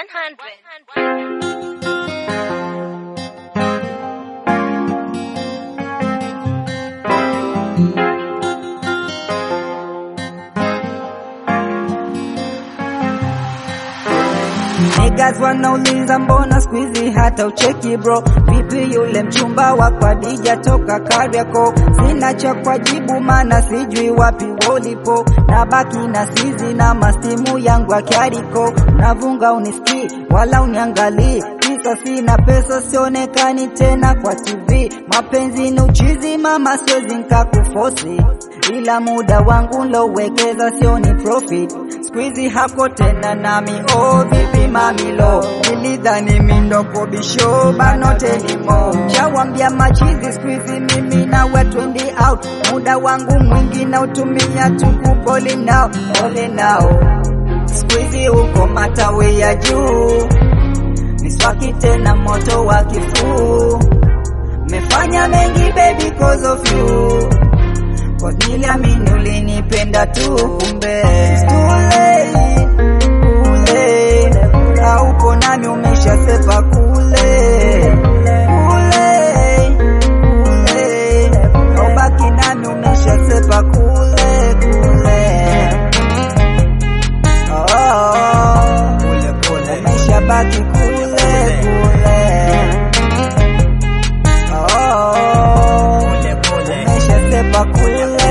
Niggas wanauliza mbona squeezy hata ucheki bro, vipi yule mchumba wa kwa Dija toka Kariakoo? Sina cha kujibu maana sijui wapi wolipo, na baki na sizi na mastimu yangu ya kiariko, navunga unisikii wala uniangalii kisa sina pesa, sionekani tena kwa TV. Mapenzi ni uchizi mama, siwezi nkakufosi, ila muda wangu lowekeza sioni profit. Squeezy hako tena nami, oh vipi mamilo, nilidhani mindoko bisho banote limo, shawambia machizi squeezy mimi nawe twendi out, muda wangu mwingi na utumia tukuboli nao ole nao, squeezy uko matawe ya juu miswaki tena moto wa kifuu, mefanya mengi baby cause of you Cause niliamini ulinipenda tu kumbe It's too late, kule Haupo nami umeshasepa kule Kule, kule Haubaki nami umeshasepa kule kule Oh, kule kule Umeshabaki kule kule Oh, kule kule Umeshasepa kule kule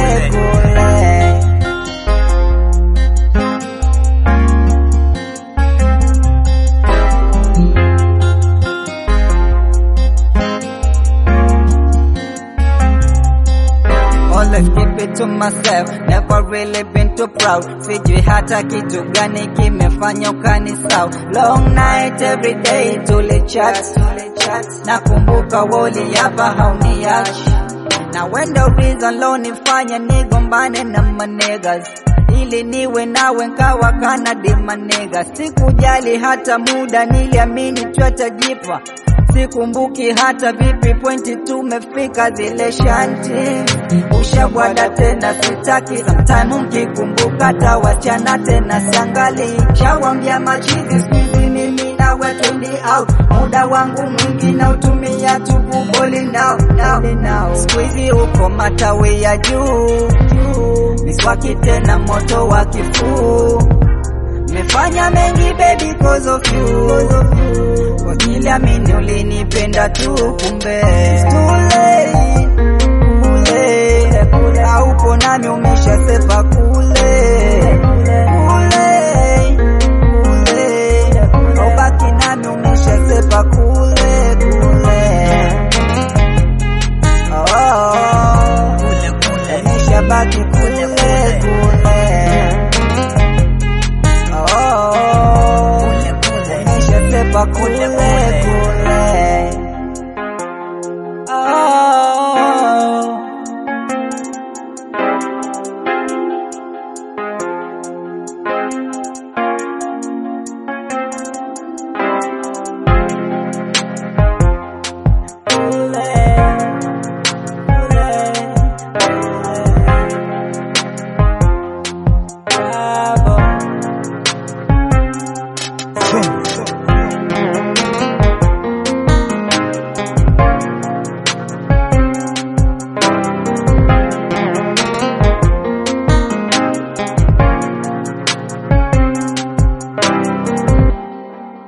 Always keep it to myself, never really been too proud. Sijui hata kitu gani kimefanya ukanisahau. Long night every day tulichat, nakumbuka woli hapa hauniachi na wendo reason lo nifanya nigombane na manegas ili niwe nawe nkawa kana dimanega. Sikujali hata muda, niliamini twatajipa sikumbuki hata vipi pointi tumefika zile shanti ushabwada tena sitaki samtime mkikumbuka tawachana tena sangali shawambia machizi squeezy mimi nawe twendi out muda wangu mwingi na utumia tukuboli now now now squeezy uko matawe ya juu miswaki tena moto wa kifuu Mefanya mengi baby cause of you Kwa niliamini ulinipenda tu kumbe It's too late, kule kule Haupo nami umeshasepa kule Kule, kule Haubaki nami umeshasepa kule kule Oh, kule kule Umeshabaki kule kule Oh, umeshasepa kule kule. Oh. Kule, kule, kule. Bravo.